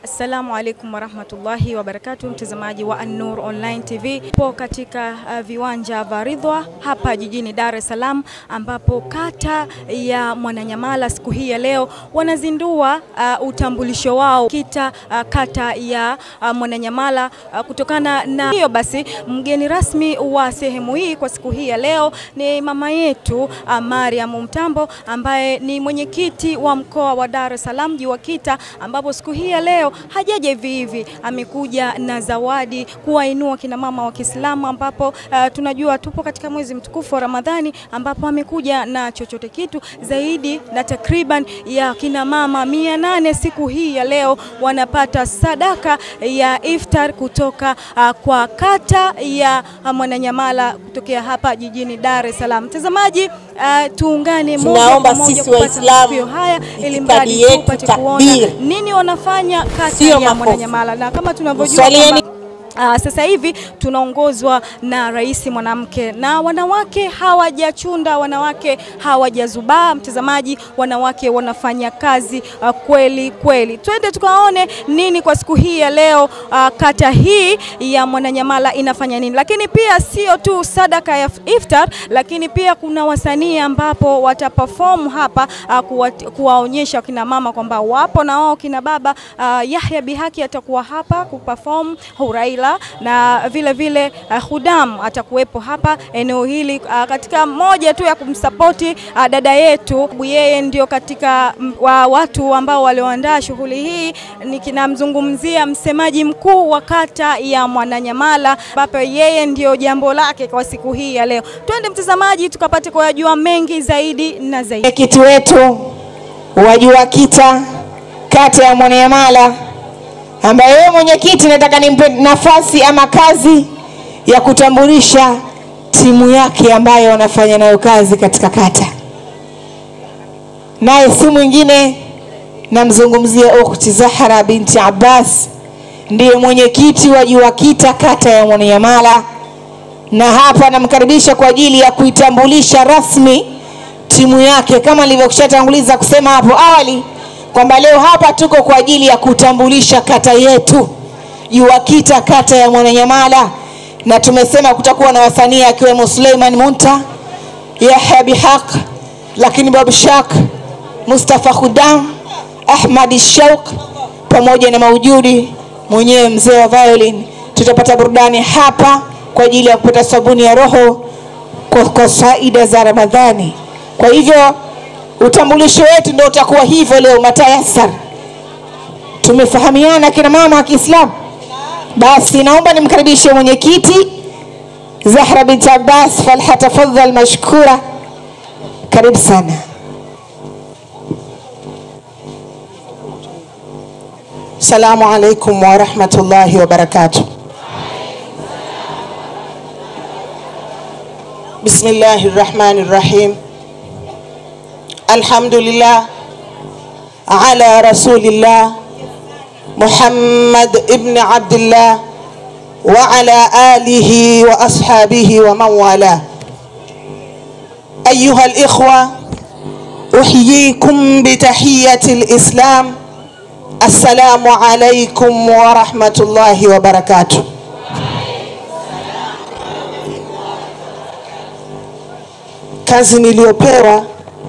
Assalamu alaikum warahmatullahi wabarakatuh, mtazamaji wa An-Nur Online TV. Po katika uh, viwanja vya Ridhwa hapa jijini Dar es Salaam, ambapo kata ya Mwananyamala siku hii ya leo wanazindua uh, utambulisho wao kita uh, kata ya uh, Mwananyamala uh, kutokana na hiyo basi, mgeni rasmi wa sehemu hii kwa siku hii ya leo ni mama yetu uh, Mariam Mtambo ambaye ni mwenyekiti wa mkoa wa Dar es Salaam JUWAKITA, ambapo siku hii ya leo hajaja hivi hivi, amekuja na zawadi kuwainua kina mama wa Kiislamu, ambapo uh, tunajua tupo katika mwezi mtukufu wa Ramadhani, ambapo amekuja na chochote kitu zaidi na takriban ya kina mama mia nane siku hii ya leo wanapata sadaka ya iftar kutoka uh, kwa kata ya uh, Mwananyamala kutokea hapa jijini Dar es Salaam. Mtazamaji, uh, tuungane moja Tunaomba kwa moja sisi kupata Waislamu, matukio haya ili itikadi mradi yetu, tupate kuona takbir. nini wanafanya kata Sio ya makofi. Mwananyamala na kama tunavyojua Swalieni. kwamba Uh, sasa hivi tunaongozwa na rais mwanamke na wanawake hawajachunda, wanawake hawajazubaa. Mtazamaji, wanawake wanafanya kazi uh, kweli kweli. Twende tukaone nini kwa siku hii ya leo uh, kata hii ya Mwananyamala inafanya nini, lakini pia sio tu sadaka ya iftar, lakini pia kuna wasanii ambapo wataperform hapa uh, kuwa, kuwaonyesha kina mama kwamba wapo na wao kina baba. Uh, Yahya Bihaki atakuwa hapa kuperform Huraila na vile vile uh, Hudam atakuwepo hapa eneo hili uh, katika moja tu ya kumsapoti uh, dada yetu. Yeye ndio katika mm, wa watu ambao walioandaa shughuli hii, nikinamzungumzia msemaji mkuu wa kata ya Mwananyamala, ambapo yeye ndio jambo lake kwa siku hii ya leo. Twende mtazamaji, tukapate kuyajua mengi zaidi na zaidi. Mwenyekiti wetu wa JUWAKITA kata ya Mwananyamala, ambaye wewe mwenyekiti, nataka nimpe nafasi ama kazi ya kutambulisha timu yake ambayo wanafanya nayo kazi katika kata, naye si mwingine namzungumzia ukhti Zahra binti Abbas, ndiye mwenyekiti wa JUWAKITA kata ya Mwananyamala, na hapa namkaribisha kwa ajili ya kuitambulisha rasmi timu yake kama nilivyoshatanguliza kusema hapo awali kwamba leo hapa tuko kwa ajili ya kutambulisha kata yetu JUWAKITA kata ya Mwananyamala, na tumesema kutakuwa na wasanii akiwemo Suleiman Munta, Yahya Bihaq, lakini Bob Shak, Mustafa Khudam, Ahmad Shauq pamoja na maujudi mwenyewe mzee wa violin. Tutapata burudani hapa kwa ajili ya kupata sabuni ya roho kwa, kwa faida za Ramadhani. Kwa hivyo utambulisho wetu ndio utakuwa hivyo leo, matayasar. Tumefahamiana kina mama wa Kiislamu. Basi naomba nimkaribishe mwenyekiti Zahra binti Abbas, falhatafadhal mashkura. Karibu sana. Assalamu alaikum warahmatullahi wabarakatuh. Bismillahi rahmani rahim. Alhamdulillah ala rasulillah Muhammad ibn Abdullah wa ala alihi wa ashabihi wa man wala. أيها الإخوة أحييكم بتحية الإسلام السلام عليكم ورحمة الله وبركاته kazi niliyopewa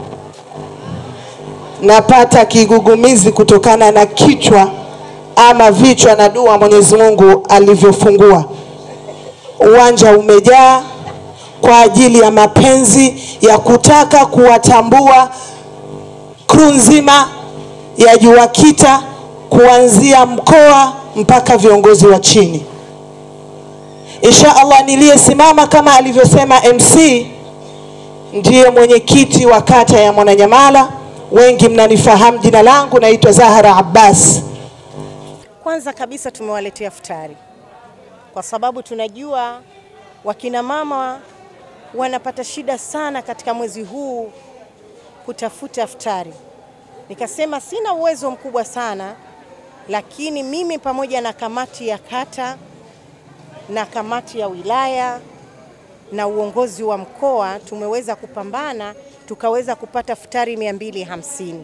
napata kigugumizi kutokana na kichwa ama vichwa na dua Mwenyezi Mungu alivyofungua. Uwanja umejaa kwa ajili ya mapenzi ya kutaka kuwatambua kru nzima ya JUWAKITA kuanzia mkoa mpaka viongozi wa chini. Insha Allah, niliyesimama kama alivyosema MC ndiye mwenyekiti wa kata ya Mwananyamala. Wengi mnanifahamu jina langu, naitwa Zahra Abbas. Kwanza kabisa tumewaletea futari kwa sababu tunajua wakina mama wanapata shida sana katika mwezi huu kutafuta futari. Nikasema sina uwezo mkubwa sana, lakini mimi pamoja na kamati ya kata na kamati ya wilaya na uongozi wa mkoa tumeweza kupambana tukaweza kupata futari mia mbili hamsini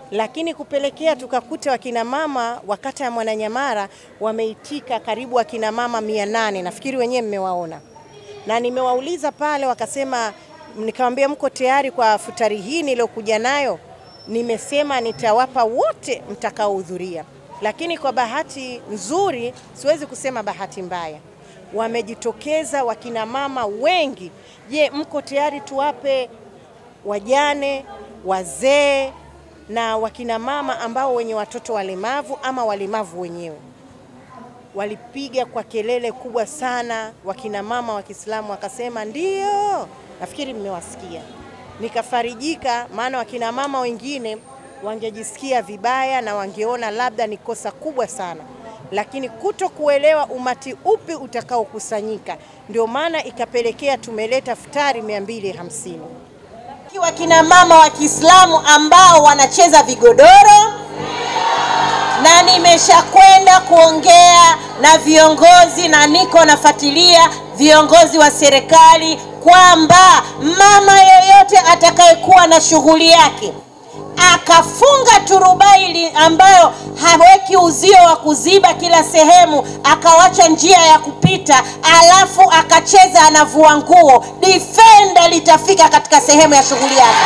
lakini kupelekea tukakuta wakina mama wa kata ya Mwananyamara wameitika karibu wakina mama mia nane nafikiri wenyewe mmewaona, na nimewauliza pale, wakasema, nikamwambia mko tayari kwa futari hii niliyokuja nayo? Nimesema nitawapa wote mtakaohudhuria, lakini kwa bahati nzuri, siwezi kusema bahati mbaya, wamejitokeza wakina mama wengi. Je, mko tayari tuwape wajane, wazee na wakina mama ambao wenye watoto walemavu ama walemavu wenyewe? Walipiga kwa kelele kubwa sana, wakina mama wa Kiislamu wakasema ndio. Nafikiri mmewasikia, nikafarijika, maana wakina mama wengine wangejisikia vibaya na wangeona labda ni kosa kubwa sana, lakini kuto kuelewa umati upi utakaokusanyika, ndio maana ikapelekea tumeleta futari 250 wakina mama wa Kiislamu ambao wanacheza vigodoro na nimeshakwenda kuongea na viongozi na niko nafuatilia viongozi wa serikali kwamba mama yoyote atakayekuwa na shughuli yake akafunga turubai ambayo haweki uzio wa kuziba kila sehemu, akawacha njia ya kupita, alafu akacheza anavua nguo, defender litafika katika sehemu ya shughuli yake.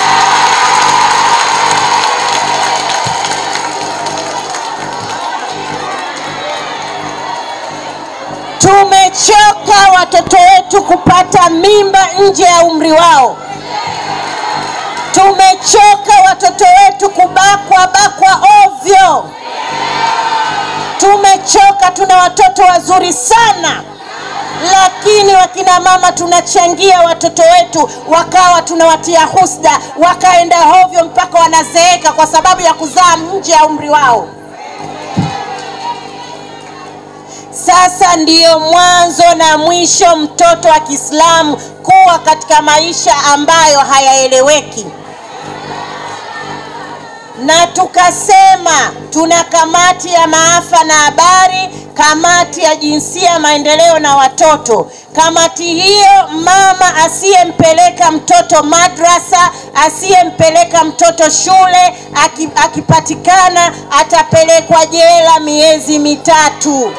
Tumechoka watoto wetu kupata mimba nje ya umri wao. Tumechoka watoto wetu kubakwa bakwa ovyo. Tumechoka, tuna watoto wazuri sana, lakini wakina mama tunachangia watoto wetu wakawa tunawatia husda, wakaenda hovyo mpaka wanazeeka kwa sababu ya kuzaa nje ya umri wao. Sasa ndiyo mwanzo na mwisho mtoto wa Kiislamu kuwa katika maisha ambayo hayaeleweki na tukasema tuna kamati ya maafa na habari, kamati ya jinsia, maendeleo na watoto. Kamati hiyo, mama asiyempeleka mtoto madrasa, asiyempeleka mtoto shule, akipatikana atapelekwa jela miezi mitatu.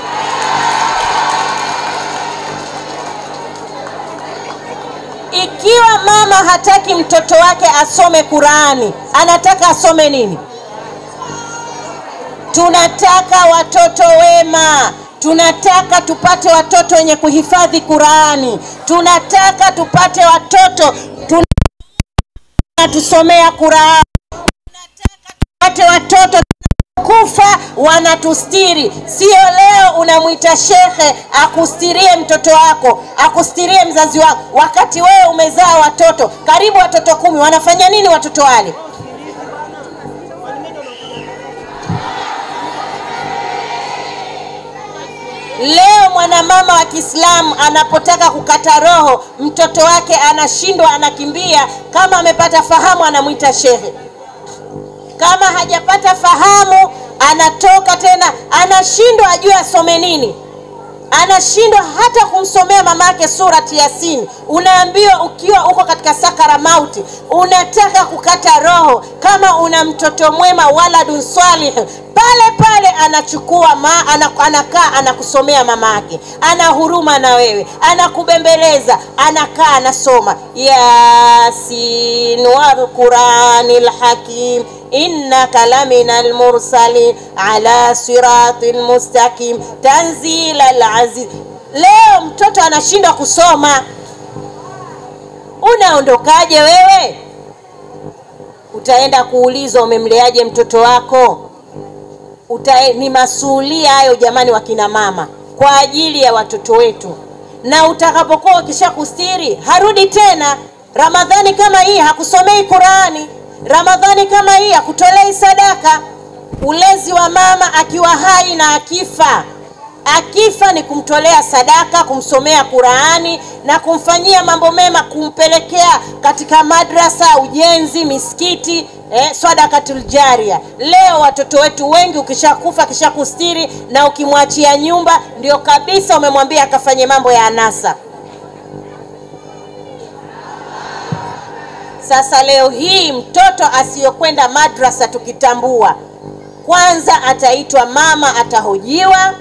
Ikiwa mama hataki mtoto wake asome Qurani, anataka asome nini? Tunataka watoto wema, tunataka tupate watoto wenye kuhifadhi Qurani, tunataka tupate watoto tunatusomea Qurani, tunataka tupate watoto kufa wanatustiri. Sio leo unamwita shekhe akustirie mtoto wako, akustirie mzazi wako, wakati wewe umezaa watoto karibu watoto kumi. Wanafanya nini watoto wale? Leo mwanamama wa Kiislamu anapotaka kukata roho mtoto wake anashindwa, anakimbia. Kama amepata fahamu, anamwita shehe kama hajapata fahamu anatoka tena, anashindwa ajue asome nini, anashindwa hata kumsomea mama yake surati Yasin. Unaambiwa ukiwa uko katika sakara mauti, unataka kukata roho, kama una mtoto mwema, waladun salih, pale pale anachukua ma, anakaa anakusomea mama yake, ana huruma na wewe, anakubembeleza, anakaa anasoma Yasin wal Qur'anil Hakim innaka lamina almursalin ala siratin mustaqim tanzila alaziz. Leo mtoto anashindwa kusoma, unaondokaje wewe? Utaenda kuulizwa umemleaje mtoto wako? Uta, ni masuhulia hayo jamani, wakina mama, kwa ajili ya watoto wetu. Na utakapokuwa ukisha kustiri, harudi tena. Ramadhani kama hii hakusomei Qurani Ramadhani kama hii hakutolei sadaka. Ulezi wa mama akiwa hai na akifa, akifa ni kumtolea sadaka, kumsomea Qurani na kumfanyia mambo mema, kumpelekea katika madrasa, ujenzi, misikiti, eh, sadakatul jaria. Leo watoto wetu wengi, ukishakufa akishakustiri na ukimwachia nyumba, ndio kabisa umemwambia akafanye mambo ya anasa. Sasa leo hii mtoto asiyokwenda madrasa tukitambua, kwanza ataitwa mama, atahojiwa,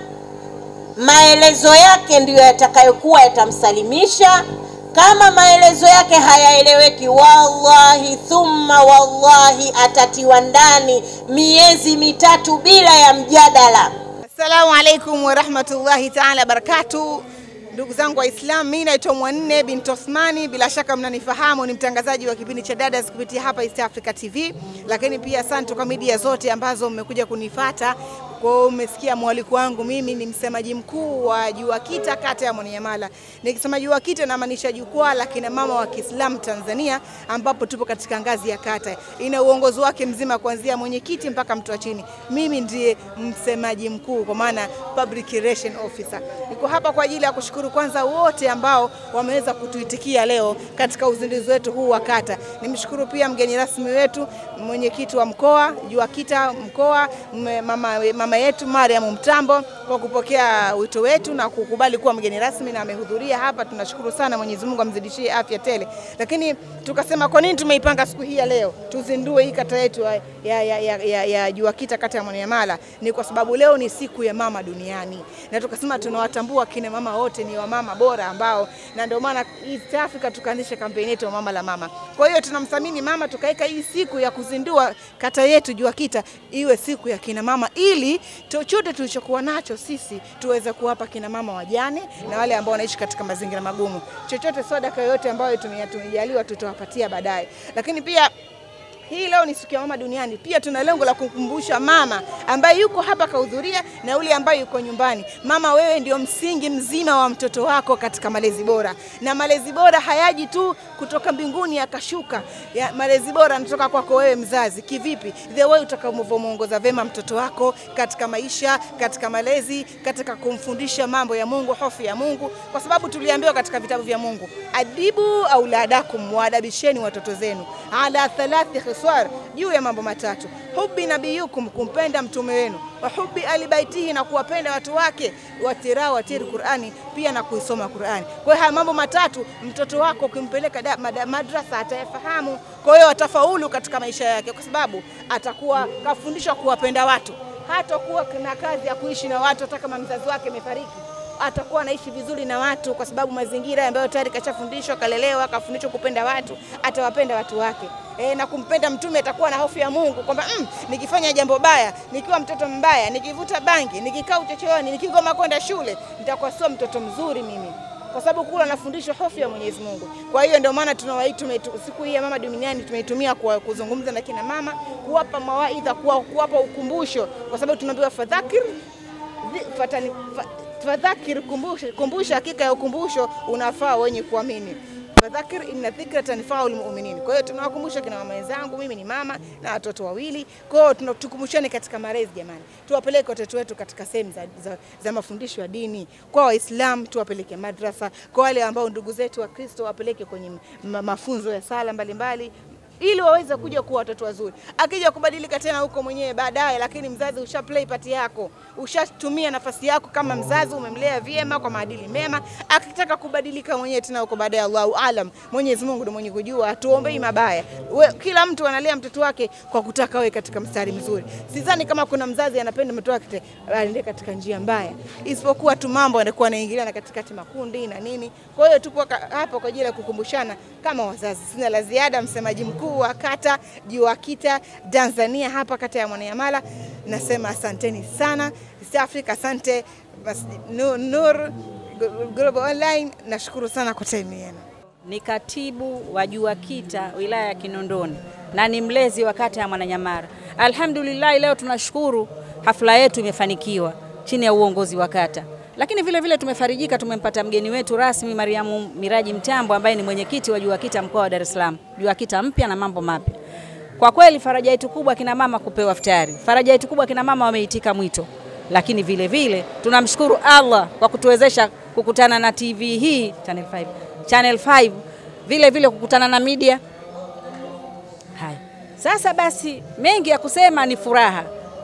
maelezo yake ndiyo yatakayokuwa yatamsalimisha. Kama maelezo yake hayaeleweki, wallahi thumma wallahi, atatiwa ndani miezi mitatu bila ya mjadala. Assalamu alaikum warahmatullahi taala barakatu. Ndugu zangu Waislamu, mimi naitwa Mwanne binti Osmani, bila shaka mnanifahamu, ni mtangazaji wa kipindi cha Dadas kupitia hapa East Africa TV, lakini pia asante kwa media zote ambazo mmekuja kunifata. Kwa hiyo umesikia mwaliko wangu, mimi ni msemaji mkuu wa JUAKITA kata ya Mwananyamala. Nikisema JUAKITA namaanisha jukwaa la kina mama wa Kiislamu Tanzania, ambapo tupo katika ngazi ya kata, ina uongozi wake mzima kuanzia mwenyekiti mpaka mtu wa chini. Mimi ndiye msemaji mkuu, kwa maana public relation officer. Niko hapa kwa ajili ya kushukuru kwanza wote ambao wameweza kutuitikia leo katika uzinduzi wetu huu wa kata. Nimshukuru pia mgeni rasmi wetu, mwenyekiti wa mkoa JUAKITA mkoa, mme- mama, mama yetu Mariam Mtambo kwa kupokea wito wetu na kukubali kuwa mgeni rasmi na amehudhuria hapa. Tunashukuru sana, Mwenyezi Mungu amzidishie afya tele. Lakini tukasema kwa nini tumeipanga siku hii ya leo tuzindue hii kata yetu ya, ya, ya, ya, ya, ya JUAKITA kata ya Mwananyamala, ni kwa sababu leo ni siku ya mama duniani, na tukasema tunawatambua kina mama wote ni wamama bora ambao, na ndio maana East Africa tukaanzisha kampeni yetu ya mama la mama. Kwa hiyo tunamthamini mama, tukaweka hii siku ya kuzindua kata yetu JUAKITA iwe siku ya kina mama, ili chochote tulichokuwa nacho sisi tuweze kuwapa kina mama wajane na wale ambao wanaishi katika mazingira magumu. Chochote sadaka yoyote ambayo tume- tumejaliwa tutawapatia baadaye, lakini pia hii leo ni siku ya mama duniani. Pia tuna lengo la kukumbusha mama ambaye yuko hapa kahudhuria na yule ambaye yuko nyumbani. Mama, wewe ndio msingi mzima wa mtoto wako katika malezi bora, na malezi bora hayaji tu kutoka mbinguni yakashuka. Ya, malezi bora yanatoka kwako wewe mzazi. Kivipi? The way utakavyomwongoza vema mtoto wako katika maisha, katika malezi, katika kumfundisha mambo ya Mungu, hofu ya Mungu, kwa sababu tuliambiwa katika vitabu vya Mungu, adibu auladakum, waadabisheni watoto zenu ala thalathi khiswar, juu ya mambo matatu: hubi nabiyukum, kumpenda mtume wenu, wa hubi alibaitihi, na kuwapenda watu wake, watirawatiri Qurani, pia na kuisoma Qurani. Kwa hiyo haya mambo matatu mtoto wako ukimpeleka da- mada- madrasa atayafahamu, kwa hiyo atafaulu katika maisha yake, kwa sababu atakuwa kafundishwa kuwapenda watu, hatakuwa na kazi ya kuishi na watu hata kama mzazi wake amefariki atakuwa anaishi vizuri na watu kwa sababu mazingira ambayo tayari kashafundishwa, kalelewa, kafundishwa kupenda watu, atawapenda watu wake. E, na kumpenda mtume atakuwa na hofu ya Mungu kwamba mm, nikifanya jambo baya, nikiwa mtoto mbaya, nikivuta bangi, nikikaa uchochoroni, nikigoma kwenda shule, nitakuwa sio mtoto mzuri mimi kwa sababu kule anafundishwa hofu ya Mwenyezi Mungu. Kwa hiyo ndio maana tunawaita tumeitu- siku hii ya mama duniani tumeitumia kwa kuzungumza na kina mama, kuwapa mawaidha, kuwa- kuwapa ukumbusho, kwa sababu tunaambiwa fadhakir Dhi- fatani- fa- fadhakir, kumbusha, kumbusha. Hakika ya ukumbusho unafaa wenye kuamini. Fadhakir inna dhikra tanfau lmuminin. Kwa hiyo tunawakumbusha kina mama wenzangu, mimi ni mama na watoto wawili. Kwa hiyo tuna- tukumbushane katika malezi jamani, tuwapeleke watoto wetu katika sehemu za, za, za mafundisho ya dini. Kwa Waislamu tuwapeleke madrasa, kwa wale ambao ndugu zetu wa Kristo wapeleke kwenye ma, mafunzo ya sala mbalimbali ili waweze kuja kuwa watoto wazuri. Akija kubadilika tena huko mwenyewe baadaye, lakini mzazi usha play part yako, ushatumia nafasi yako kama mzazi, umemlea vyema kwa maadili mema. Akitaka kubadilika mwenyewe tena huko baadaye, Allahu alam, Mwenyezi Mungu ndiye mwenye kujua, hatuombei mabaya. We, kila mtu analea mtoto wake kwa kutaka awe katika mstari mzuri. Sidhani kama kuna mzazi anapenda mtoto wake aende katika njia mbaya, isipokuwa tu mambo yanakuwa yanaingiliana katikati makundi na nini. Kwa hiyo tupo ka- hapa kwa ajili ya kukumbushana kama wazazi. Sina la ziada, msemaji mkuu wa kata JUAKITA Tanzania hapa kata ya Mwananyamala, nasema asanteni sana East Africa, asante Mas- Nur, Nur Global Online, nashukuru sana kwa time yenu. ni katibu wa JUAKITA wilaya ya Kinondoni na ni mlezi wa kata ya Mwananyamala. Alhamdulillah, leo tunashukuru hafla yetu imefanikiwa chini ya uongozi wa kata, lakini vile vile tumefarijika, tumempata mgeni wetu rasmi Mariamu Miraji Mtambo ambaye ni mwenyekiti wa JUAKITA mkoa wa Dar es Salaam, JUAKITA mpya na mambo mapya. Kwa kweli faraja yetu kubwa kina mama kupewa iftari, faraja yetu kubwa kina mama wameitika mwito, lakini vile vile tunamshukuru Allah kwa kutuwezesha kukutana na TV hii Channel 5, Channel 5 vile vile kukutana na media haya. Sasa basi, mengi ya kusema ni furaha,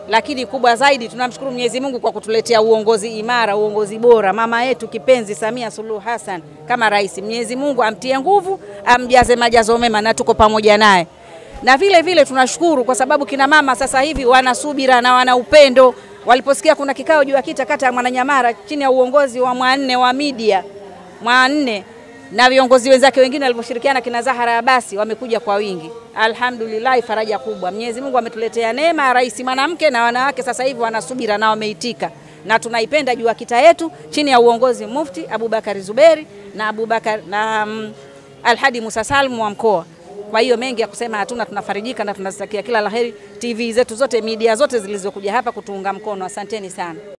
lakini kubwa zaidi tunamshukuru Mwenyezi Mungu kwa kutuletea uongozi imara, uongozi bora, mama yetu kipenzi Samia Suluhu Hassan kama rais. Mwenyezi Mungu amtie nguvu, amjaze majazo mema, na tuko pamoja naye. Na vile vile tunashukuru kwa sababu kina mama sasa hivi wana subira na wana upendo. Waliposikia kuna kikao juu ya kita kata ya Mwananyamara chini ya uongozi wa Mwanne wa media Mwanne na viongozi wenzake wengine walivyoshirikiana kina Zahara Abasi wamekuja kwa wingi. Alhamdulillah, faraja kubwa. Mwenyezi Mungu ametuletea neema ya rais mwanamke na wanawake sasa hivi wanasubira na wameitika, na tunaipenda juu kita yetu chini ya uongozi Mufti Abubakari Zuberi na Abubakar na um, Alhadi Musa Salmu wa mkoa. Kwa hiyo mengi ya kusema hatuna, tunafarijika na tunazitakia kila laheri TV zetu zote, media zote zilizokuja hapa kutuunga mkono. Asanteni sana.